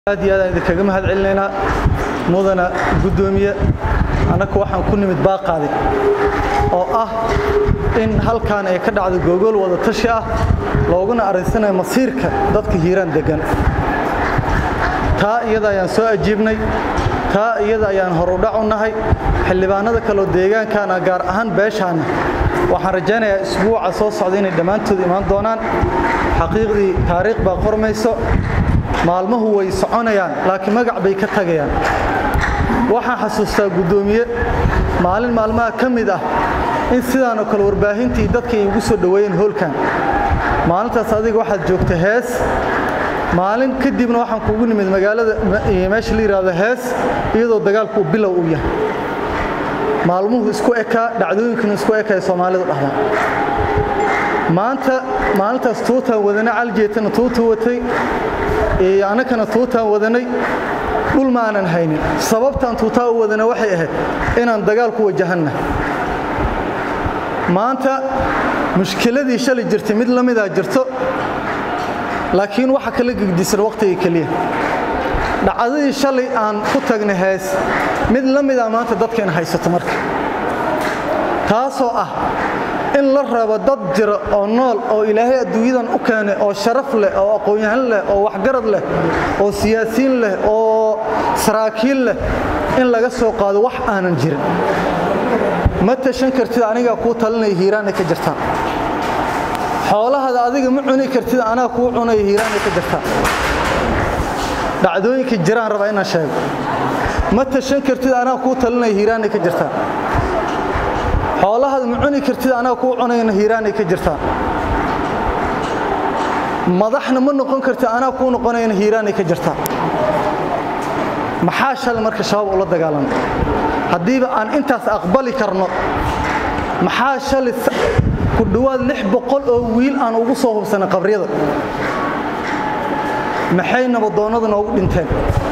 aad iyo aad aan idinkaga mahad celinaynaa mudana guddoomiye annaga waxaan ku nimid baaqaadi oo ah in halkan ay ka dhacdo googol wada tashi ah looguna arinsanayo masiirka dadka hiiraan deggan taa iyada ayaan soo ajiibnay taa iyada ayaan horudhac u nahay xildhibaanada kaleo deegaankaana gaar ahaan beeshaana waxaan rajaynayaa isbuuca soo socda inay dhammaantood imaan doonaan xaqiiqdii taariikh baa qormayso maalmuhu way soconayaan laakiin magac bay ka tagayaan waxaan xasuustaa guddoomiye maalin maalmaha ka mid ah in sidaanoo kale warbaahintii dadka ay ugu soo dhoweeyeen hoolkan maalintaas adiga waxaad joogta hees maalin kadibna waxaan kuugu nimid magaalada meesha la yidhaahdo hees iyadoo dagaalku uu bilow u yahay maalmuhu isku ekaa dhacdooyinkuna isku eka ee soomaalidu dhahdaan maanta maalintaas tuutaan wadanay caljeetana tuuta watay annakana tuutaan wadanay dhul ma aanan haynin sababtaan tuutaa u wadana waxay ahayd inaan dagaal ku wajahanna maanta mushkiladii shalay jirtay mid la midaa jirto laakiin waxa kala gegdisan wakhtiga keliya dhacdadii shalay aan ku tagnay hees mid la midaa maanta dadkayna haysato marka taasoo ah in la rabo dad jira oo nool oo ilaahay adduunyadan u keenay oo sharaf leh oo aqoon-yahan leh oo waxgarad leh oo siyaasiyiin leh oo saraakiil leh in laga soo qaado wax aanan jirin ma tashan kartid anigaa kuu talinaya hiiraanay ka jirtaan xoolahada adiga ma cuni kartid anaa kuu cunaya hiiraanay ka jirtaan dhacdooyinka jiraan rabaa inaan sheego ma tashan kartid anaa kuu talinaya hiiraanay ka jirtaan xoolahaada ma cuni kartid anaa kuu cunayna hiiraanay ka jirtaan madaxna ma noqon kartid anaa kuu noqonayna hiiraanay ka jirtaan maxaa shalay marka shabaab ula dagaalamay haddiiba aan intaas aqbali karno maxaa shalay ku dhowaad lix boqol oo wiil aan ugu soo hubsanay qabriyada maxay nabadoonnada noogu dhinteen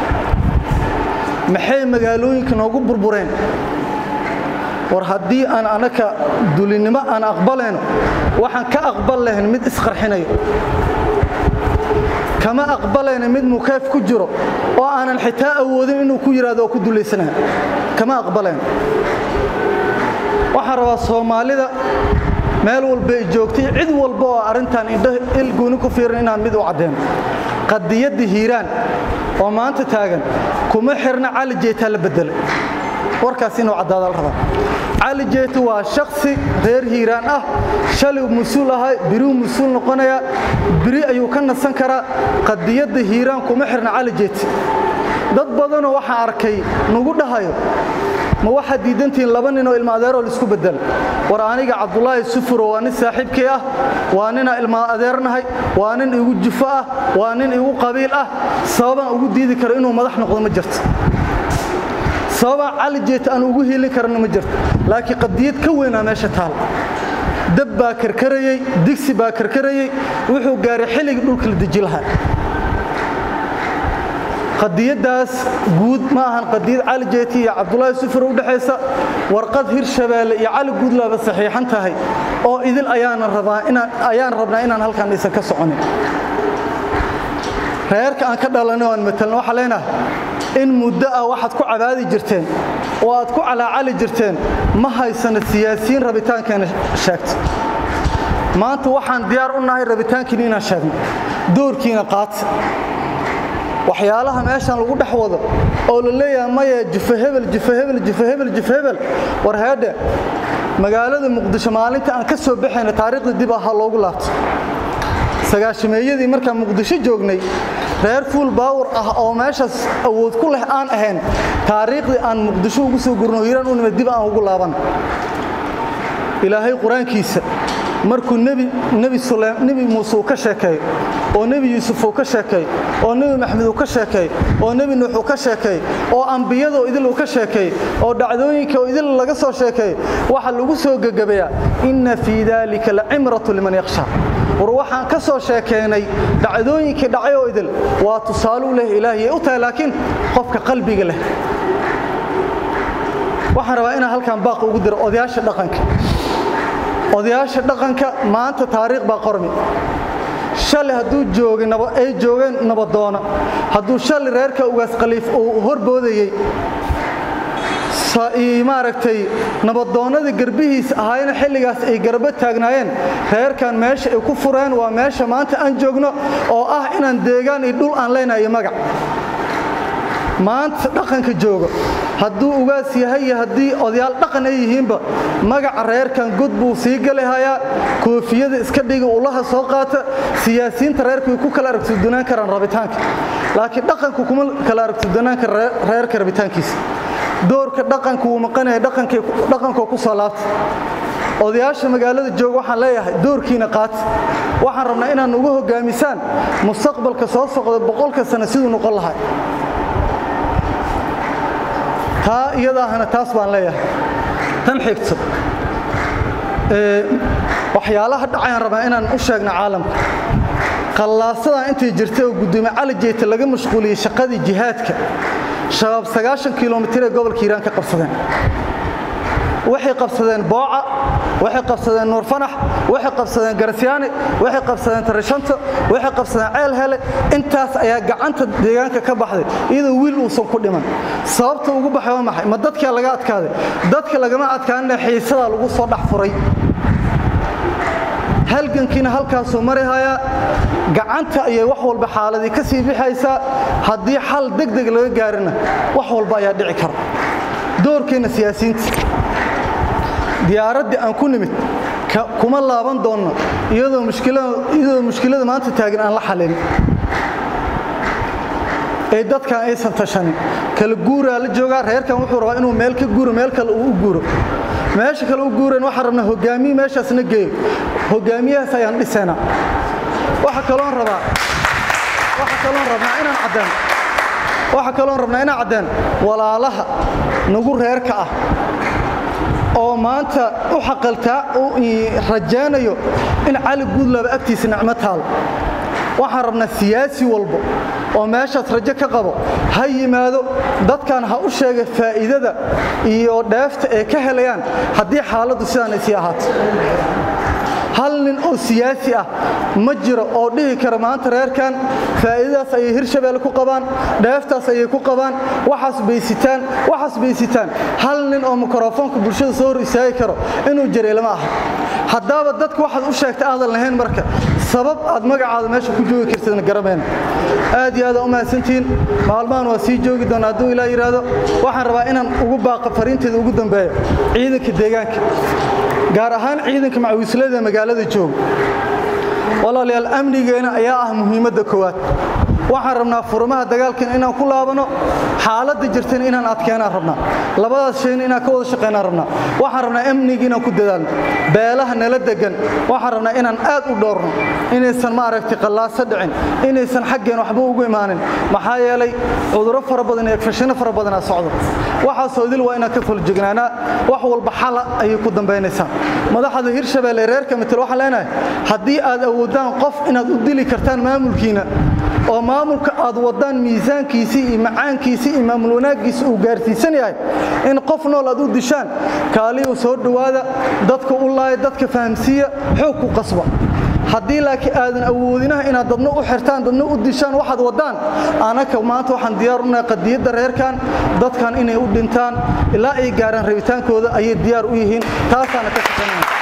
maxay magaalooyinka noogu burbureen war haddii aan anaka dulinimo aan aqbalayno waxaan ka aqbal lahayn mid isqarxinayo kama aqbalayna mid mukeef ku jiro oo aanan xitaa awoodin inuu ku yidhahdo oo ku dulaysanaya kama aqbalayno waxaan rabaa soomaalida meel walba ay joogtay cid walba oo arrintan indho il gooni ku fiiran inaan mid u caddeeno qadiyadda hiiraan oo maanta taagan kuma xirna cali jeetaa la beddelay warkaas inuu caddaada la rabaa cali jeeti waa shaksi reer hiiraan ah shalay mas-uul ahay biruu mas-uul noqonayaa biri ayuu ka nasan karaa qadiyadda hiiraan kuma xirna cali jeeti dad badanoo waxaan arkay nagu dhahayo ma waxaad diidantihiin laba ninoo ilma adeeroo laisku bedela war aniga cabdulaahi sufuro waa nin saaxiibkay ah waa ninaa ilma adeernahay waa nin igu jufo ah waa nin igu qabiil ah sababaan ugu diidi karo inuu madax noqdo ma jirto sababaan cali jeeta aan ugu hiilin karana ma jirto laakiin qadiyad ka weynaa meesha taal dab baa karkarayey digsi baa karkarayey wuxuu gaaray xilligii dhulka la deji lahaa qadiyaddaas guud ma ahan qadiyad cali jeeti iyo cabdulaahi sufur u dhexaysa warqad hirshabeelle iyo cali guudlaaba saxiixan tahay oo idil ayaan rabnaa inaan halkaan aysan ka soconin reerka aan ka dhalanay oo aan matalna waxaa leenahay in muddo ah waxaad ku cabaadi jirteen oo aad ku calaacali jirteen ma haysana siyaasiyiin rabitaankeena sheegta maanta waxaan diyaar u nahay rabitaankiina inaan sheegno doorkiina qaata waxyaalaha meeshan lagu dhex wado oo la leeyahay maya jufa hebel jufa hebel jufa hebel jufa hebel war heedhe magaalada muqdisho maalinta aan ka soo baxayna taariikhda dib ahaa loogu laabto sagaashameeyadii markaan muqdisho joognay reer fuul baawar ah oo meeshaas awood ku leh aan ahayn taariikhdii aan muqdisho ugu soo gurno hiiraan u nimid dib aan ugu laaban ilaahay qur-aankiisa markuu nebi muuse uu ka sheekeeyo oo nebi yuusuf uu ka sheekeey oo nebi maxmed uu ka sheekeey oo nebi nuux uu ka sheekeey oo ambiyadoo idil uu ka sheekeey oo dhacdooyinka oo idil laga soo sheekeey waxa lagu soo gegabayaa inna fii daalika lacimratu liman yakhsha war waxaan ka soo sheekeynay dhacdooyinkii dhacay oo idil waa tusaaluu leh ilaahiyay u tahay laakiin qofka qalbiga leh waxaan rabaa inaan halkan baaq ugu diro odayaasha dhaqanka odayaasha dhaqanka maanta taariikh baa qormi shalay hadduu joogay ay joogeen nabadoona hadduu shalay reerka ugaas khaliif uu horboodayey maaragtay nabadoonnadii garbihiis ahaayna xilligaas ay garbo taagnaayeen reerkan meesha ay ku fureen waa meesha maanta aan joogno oo ah inaan deegaan iyo dhul aan leenayo magac maanta dhaqanka jooga hadduu ugaas yahay iyo haddii odayaal dhaqan ay yihiinba magaca reerkan god buu sii galahayaa koofiyada iska dhiga ulaha soo qaata siyaasiyiinta reerka way ku kala aragtidanaan karaan rabitaanka laakiin dhaqanku kuma kala aragtidanaan kara reerka rabitaankiisa doorka dhaqanka wuu maqanaya dhaqankoo ku soo laabta odayaasha magaalada jooga waxaan leeyahay doorkiina qaata waxaan rabnaa inaad ugu hogaamisaan mustaqbalka soo socda boqolka sano siduu noqon lahaa taa iyadaahana taas baan leeyahay tan xigto waxyaalaha dhacayaan rabaa inaan u sheegno caalamka qallaasadan intay jirtay oo gudoomiye cali jeyta laga mashquuliyey shaqadii jihaadka shabaab sagaashan kilomitir ee gobolka hiiraan ka qabsadeen waxay qabsadeen booca waxay qabsadeen nuur fanax waxay qabsadeen garasyaani waxay qabsadeen tarishanto waxay qabsadeen ceel hele intaas ayaa gacanta deegaanka ka baxday iyadoo wiil uusan ku dhiman sababta ugu baxay waa maxay ma dadkaa laga adkaaday dadka lagama adkaanina xiisadaa lagu soo dhex furay halgankiina halkaasuu marihayaa gacanta ayay wax walba xaaladii ka sii bixaysaa haddii xal degdeg laga gaarina wax walba ayaa dhici kara doorkeenna siyaasiyiinta diyaaraddii aan ku nimid kuma laaban doonno iyadoo mushkilada maanta taagan aan la xalin ee dadkan aysan tashanin kala guuraa la joogaa reerkan wuxuu rabaa inuu meel ka guuro meel kale uu u guuro meesha kale u guuran waxaan rabnaa hogaamiye meeshaasna geeyo hogaamiyahaas ayaan dhisaynaa waxa kaloon rabaa waxa kaloon rabnaa inaan caddeen waxa kaloon rabnaa inaan caddeen walaalaha nagu reerka ah oo maanta u xaqaltaa u rajaynayo in cali guudlaba agtiisa nicmo taal waxaan rabnaa siyaasi walbo oo meeshaas rajo ka qabo ha yimaado dadkan ha u sheega faa'iidada iyo dheefta ay ka helayaan haddii xaaladdu sidaan ay sii ahaato hal nin oo siyaasi ah ma jiro oo dhihi kara maanta reerkan faa'iidadaas ayay hirshabeelle ku qabaan dheeftaas ayay ku qabaan waxaas baysitaan waxaas baysitaan hal nin oo mikrofoonka bulshada soo hor istaagi karo inuu jiray lama aha haddaaba dadku waxaad u sheegta aadan lahayn marka sabab aad magacaada meesha ku joogi kartidna garamayna aad iyo aadaan u mahadsantihiin maalmahan waa sii joogi doona hadduu ilaa yidhaahdo waxaan rabaa inaan ugu baaqa fariinteeda ugu dambeeyo ciidanka deegaanka gaar ahaan ciidanka macawislada ee magaalada jooga walaalayaal amnigeena ayaa ah muhiimadda koowaad waxaan rabnaa furmaha dagaalkan inaan ku laabano xaaladda jirtana inaan adkeenaan rabnaa labadaas shayna inaan ka wada shaqaynaan rabnaa waxaan rabnaa amniga inaan ku dadaalno beelaha nala degan waxaan rabnaa inaan aad u dhoorno inaysan maaragtay qallaaso dhicin inaysan xaggeen waxba ugu imaanin maxaa yeelay cudurro fara badan iyo fashino fara badanaa socdo waxaasoo idil waa inaan ka fulajignaanaa wax walba xala ayay ku dambaynaysaa madaxda hirshabeelle reerka mitel waxaan leenahay haddii aad awoodaan qof inaad u dili kartaan maamulkiina oo maamulka aad wadaan miisaankiisii iyo macaankiisii iyo maamul wanaaggiisa uu gaarsiisan yahay in qof nool aad u dishaan kaaliyu soo dhowaada dadka u laaya dadka fahamsiiya xoog ku qasba haddii laakiin aadan awoodinaha inaad dadna u xirtaan dadna u dishaan waxaad wadaan anaka maanta waxaan diyaar unahay qadiyadda reerkan dadkan inay u dhintaan ilaa ay gaaraan rabitaankooda ayay diyaar u yihiin taasaana ka shaqaynaya